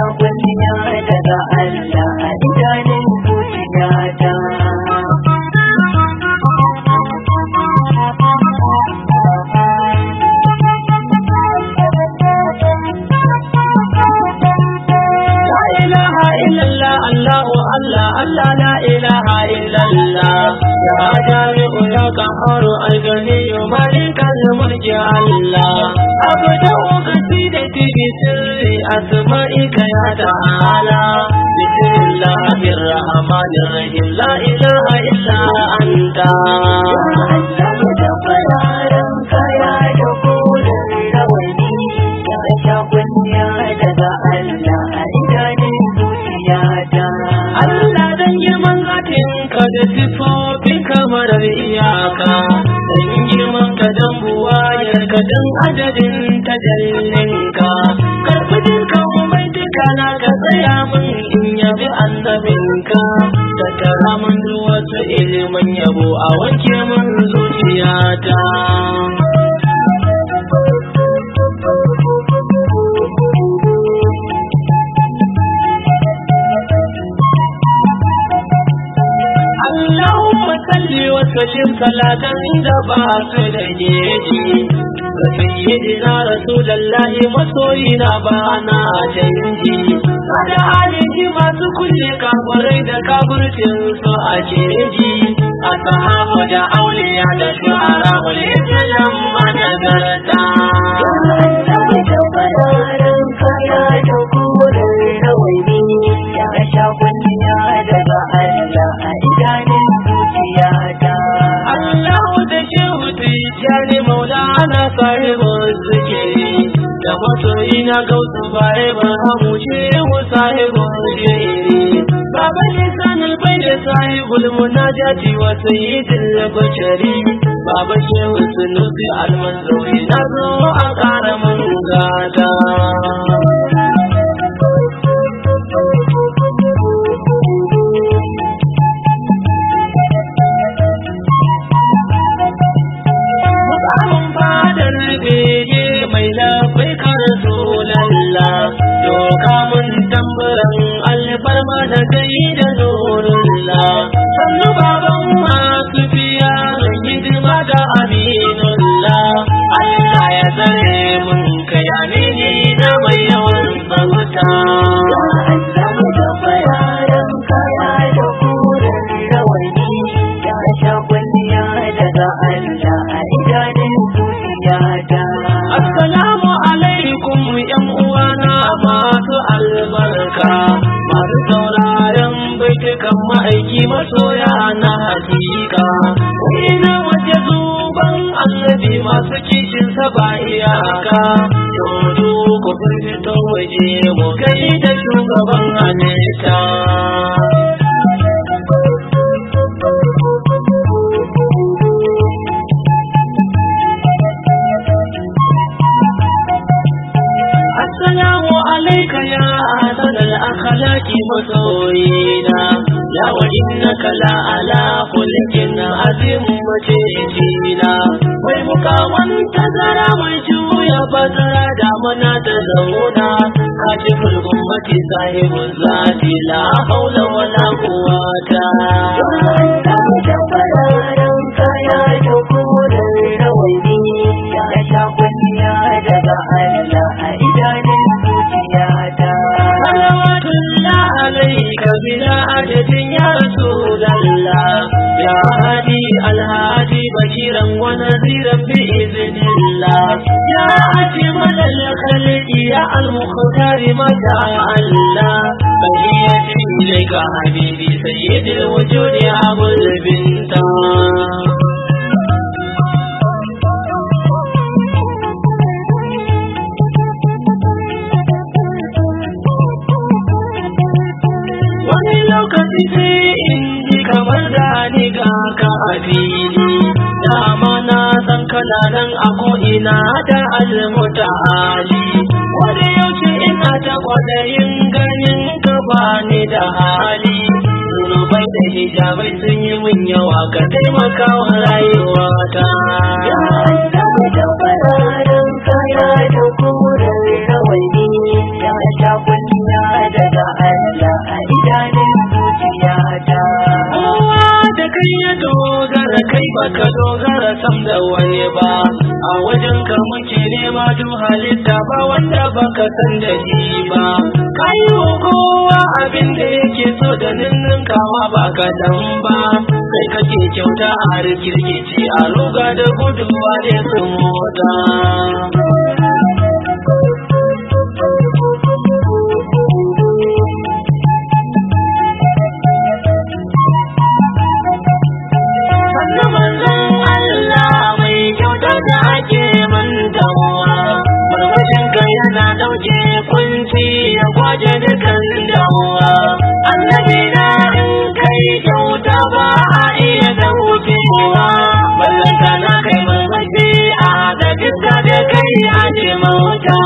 sha kunya daga Allah a idanun zuciyata. La ilaha illallah Allahu Allah Allah la ilaha illallah ya jami'u ya qaharu al-ghani malikal mulki Allah abda qasidati bi sirri asma'ika ya ta'ala bismillahir rahmanir rahim la ilaha illa anta Allah da fararen kaya da kodin rawani ya sha kunya daga Allah a idanun zuciyata. Allah dan girman zatinka da sifofin kamar iyaka dan girman ka dan buwayarka dan adadin tajallinka karbi dukkan mai duka na ka tsaya min in yabi annabinka da tara min wasu ilimin yabo a wanke min zuciyata Allahumma salli wa sallim salatan da ba su da geji ga sayyidina rasulullahi masoyina ba na canji kada haliji masu kulle kafirai da kafircin su a keji a sahaba da auliya da shuhara wal islam managarta Allah da fararen kaya da kodin rawani ya sha kunya daga Allah a idanun zuciyata. Allahu da shehu tijjani maulana sahibin zikiri da masoyi na gausu baye ba hamu shehu sahibin shiri Baba lisan albai da sahibul munajati wa sayyidil bashari Baba shehu sunusi almanzawi na zo a ƙara mun gada Mukamin fadar bege mai labai karsu lalla Doka mun tambaran alfarma da gai da nurulla Sannu baban masu biya hidima da aminulla Allah ya tsare mun kai amini na mai yawan bauta Allah da fararen kaya da kodin rawani ya sha kunya daga Allah a idanun zuciyata. Assalamu alaikum ‘yan uwana masu albarka, masu sauraron baitukan ma'aiki masoya na hakika. Ina waje zuban annabi masu kishin ba iyaka, yanzu ku fito waje mu kai da shugaban halitta. Assalamu alaika ya ahsan al-akhlaqi masoyina ya wa innaka la ala khuluqin azim macijina wai mukawan tazara mai juya bazara da mana da zauna kashiful ummati sahibul zati la haula wala quwwata Allah da fararen kaya da kodin rawani ya sha kunya daga Allah a idanun zuciyata. salawatullah alayka bila adadin ya rasulallah ya hadi alhadi bashiran wa nadhiran bi idhnillah ya ajmal al-khalqi ya al-mukhtar mata Allah bahiyati ilayka habibi sayyidil wujudi abul binta wani lokaci sai in ji kamar da ni ga ka a fili dama na san kana nan a ko'ina da almuta hali wani yaushe ina ta kwadayin ganin ka ba ni da hali zunubai da hijabai sun yi min yawa ka taimaka wa rayuwata Ya Allah da fararen kaya da kodin rawani ya sha kunya daga Allah a idanun zuciyata. kowa da kai ya dogara kai baka dogara sam da wani ba a wajen ka muke nema duk halitta ba wanda baka san da shi ba kayi wa kowa abin da yake so da ninnin kama ba kaɗan ba kai kake kyauta a rikirkici a ruga da gudunwa ne su mota sannan manzon Allah mai kyauta da ake mantawa Barbashin ka yana ɗauke kunci ya kwaje dukan damuwa Annabi na in kai kyauta ba a iya daukewa Ballanta na kai barbashi a da fiska da kai a ce mauta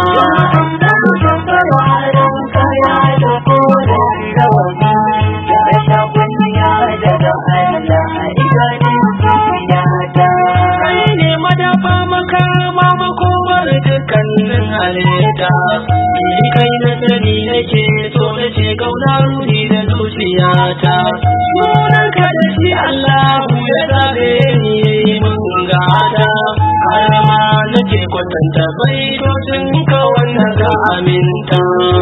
kai ne madafa makama makomar dukkanin halitta ni kai na sani nake so na ce kauna ruhi da zuciyata sunan ka da shi Allahu ya zabe ni yayi mun gata har ma nake kwatanta baitocin ka wanda ka aminta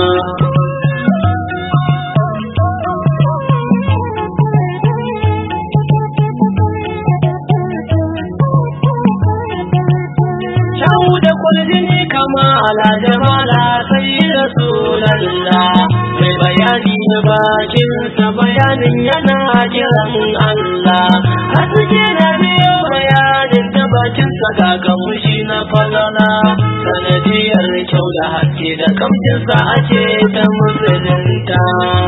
Kyau da kwaljini kama ala jamala sai Rasulallah mai bayani da bakinsa bayanin yana kiran Allah haske na biyo bayanin da bakinsa ga mushi na falala sanadiyar kyau da haske da kamcinsa ake ta musulunta.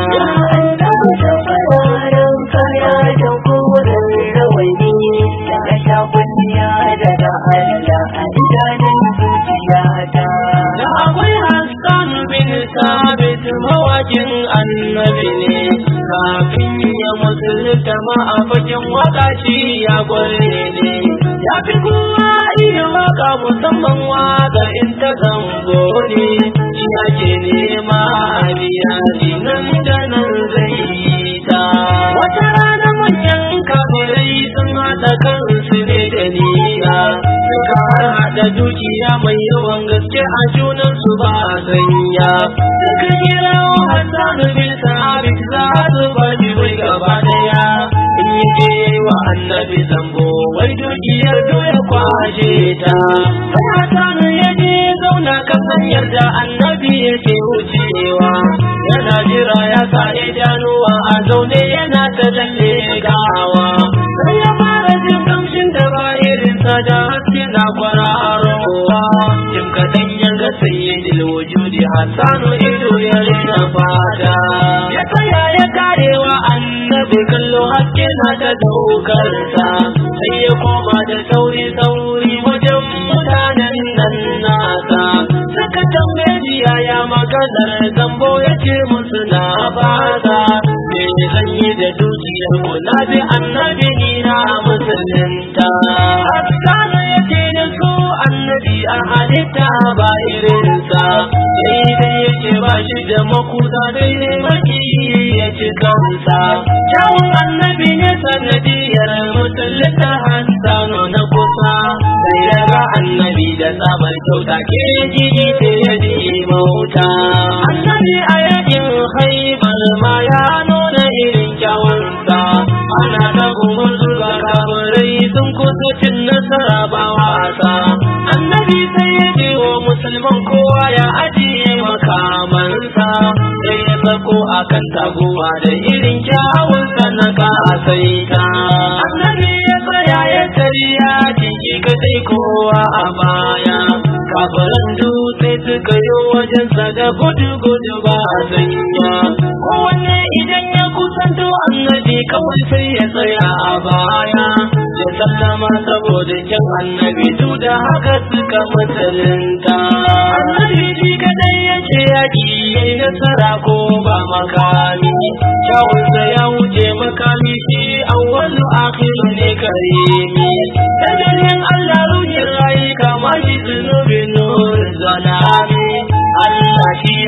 Da akwai Hassan bin Sabit mawakin annabi ne, kafin ya musulunta ma a fagen waka shi ya kware ne. Ya fi kowa iya waka musamman waka in ta zango ne, shi ake nema a biya nan da nan zai yi ta. Wata rana manyan kafirai sun haɗa kansu ne da niyya, suka haɗa dukiya mai yawan gaske a junansu ba a sanya. Suka kira wa Hassan bin Sabit za su bani bai gaba daya. In yi je wa annabi zambo wai dukiyar doya kwashe ta. Sai Hassan ya je zauna kan hanyar da annabi yake wucewa. Yana jira ya sa idanuwa a zaune yana ta lalle gawa. Sai ya fara jin kamshin da ba irinsa da haske na kwararowa. Jim kaɗan ya ga sayyidil wujudi Hassanu ido ya rina fata. Ya tsaya ya karewa annabi kallo haske na ta daukarsa. Sai ya koma da sauri sauri wajen mutanen nan nasa. Suka tambaye shi yaya maganar zambo ya ce musu na fata. Me zan yi da dukiyar ku na bi annabi ni na musulunta. Hassanu ya ce da su annabi a halitta ba irinsa. Daidai yake ba shi da makuta daidai maki ya ci kansa. Kyawun annabi ne sanadiyar musulunta Hassanu na kusa. Sai ya ga annabi da tsabar kyauta ke jini ta yadi mauta. Annabi a yakin haibar ma ya nuna irin kyawunsa. Ana ta gumurzu ga kafirai sun kusa cin nasara ba wasa. Annabi sai ya ce wa musulman kowa ya ajiye makamansa. Sai ya sako a kan taguwa da irin kyawunsa na kasaita. Annabi ya tsaya ya tariya jiki kadai kowa a baya. Kafaran dutse suka yi wajensa da gudu-gudu ba a sanya. Kowanne idan ya kusanto annabi kawai sai ya tsaya a baya. Ya sallama saboda kyan annabi duk da haka suka musulunta. Annabi shi kadai ya ce yaƙi ya yi nasara ko ba makami. Kyawunsa ya wuce makami shi awwalu akhiru ne karimi. Dadalin Allah ruhin rayu kama shi zunubin nur zalami. Allah shi ya baya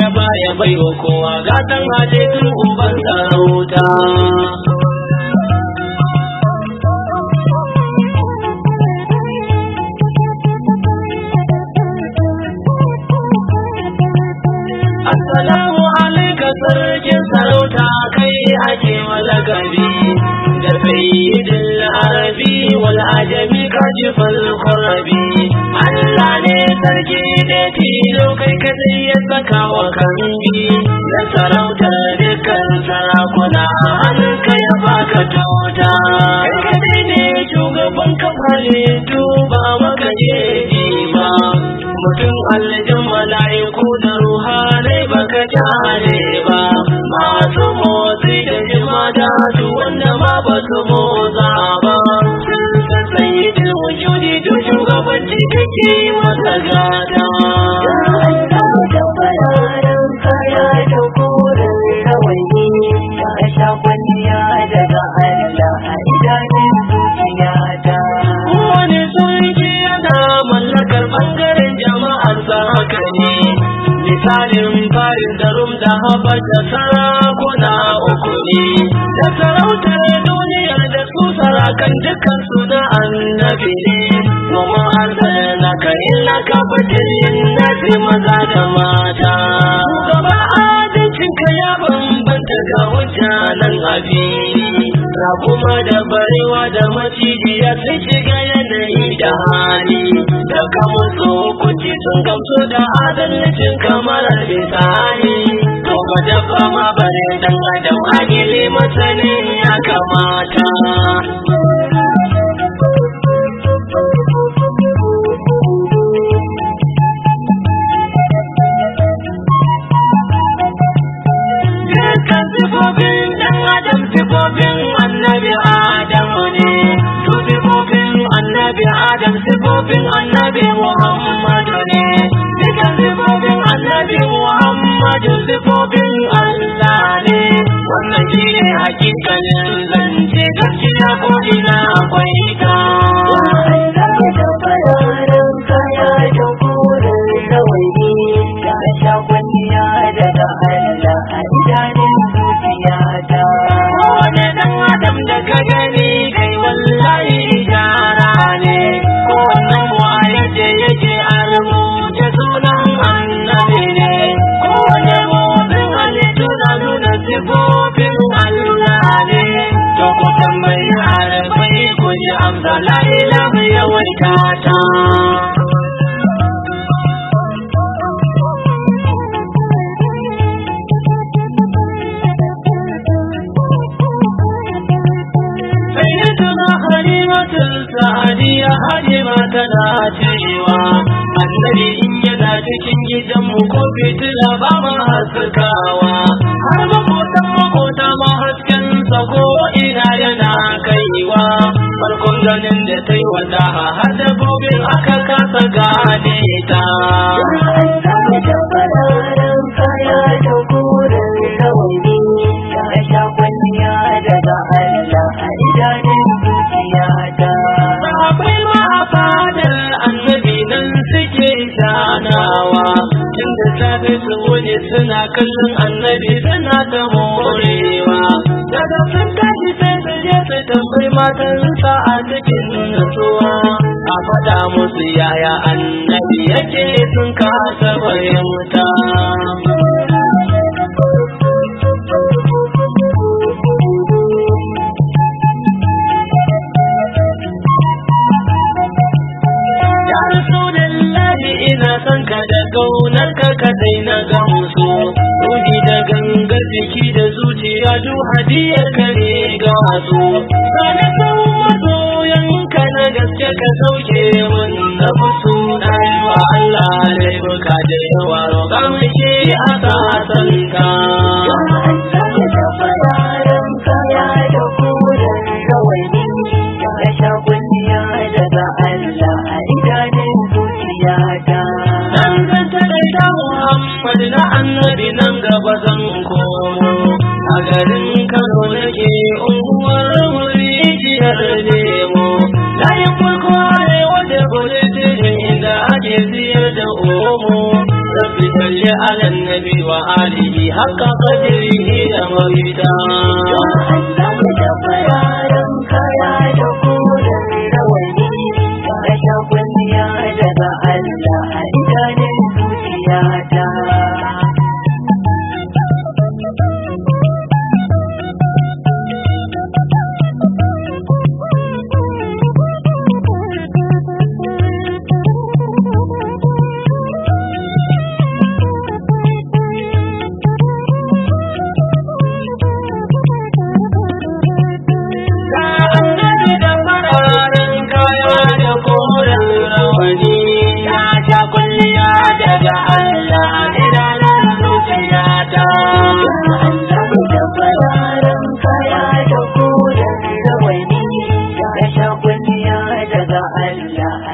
ya bai wa kowa gatan halittun uban sarauta Assalamu alaika sarkin sarauta kai ake malakabi da sayyidin arabi wal ajami kashifal qarabi Allah ne sarki ne tilo kai kadai ya saka wa kambi da sarautar dukkan sarakuna hannunka ya baka tota kai kadai ne shugaban kamale duba maka jeji ba mutum aljin mala'iku da ruhanai baka tare ba masu motsi da jima da su wanda ma ba su motsa ba sun san sanyi da wujudi duk shugabanci kake masa gata Kowane sarki yana mallakar bangaren jama'ar sa haka ne misalin farin da rum da haɓar da sarakuna uku ne da sarautar duniyar da su sarakan dukkan su na annabi ne domin har na ka illa ka fitirin nasi maza da mata shugaba adalcin ka ya bambanta ga mutanen abi kuma da barewa da macijiya sun shiga yanayi da hali da kama so kuci sun gamsu da adalcin kamar misali to ba dabba ma bare dan adam agili masanin ya kamata Dukkan sifofin ɗan adam sifofin annabi Adamu ne, su sifofin annabi Adam sifofin annabi Muhammadu ne, dukkan sifofin annabi Muhammadu sifofin Allah ne, wannan shi ne hakikalin zance gaskiya ko ina akwai ta. Kowane ɗan adam da ka gani kai wallahi ishara ne, kowannen mu a yadda yake a rubuce sunan annabi ne, kowane motsin halittu na nuna sifofin Allah ne, to ku tambayi harafai ku ji amsa la ilaha yawaita ta. Sayyidatuna Halimatul Sa'adiyya Halima tana cewa Annabi in yana cikin gidanmu ko fitila ba ma haskawa har makotan makota ma hasken sa ko ina yana kaiwa farkon ganin da ta yi wata har dabbobin aka kasa gane ta. Sahabai ma a fadar annabi nan suke shanawa tunda safe su wuni suna kallon annabi suna ta morewa daga sun tashi sai su je su tambayi matansa a cikin nutsuwa a faɗa musu yaya annabi yake sun kasa fahimta. Ya Rasulullahi ina son ka da kaunar ka kadai na gamsu Ruhi da gangar jiki da zuciya duk hadiyar ka ne ga su Sana sau masoyan ka na gaske ka sauke mun na musu Na yi wa Allah laifuka da yawa roƙa mashi a sa'atan ka Dan zan taɗaita Muhammad na annabi nan gaba zan komo a garin Kano nake unguwar murijiyar lemo layin farko arewa da bulletin inda ake siyar da omo rabbi salli ala nabi wa ali haka kadiri da mafita Allah da fararen kaya da koren rawani ya sha kwalliya daga Allah a idanun zuciyata. Ga annabi da fararen kaya da koren rawani ya sha kulliya daga Allah idanun zuciyata. Allah da fararen kaya da koren rawani ya sha kwalliya daga Allah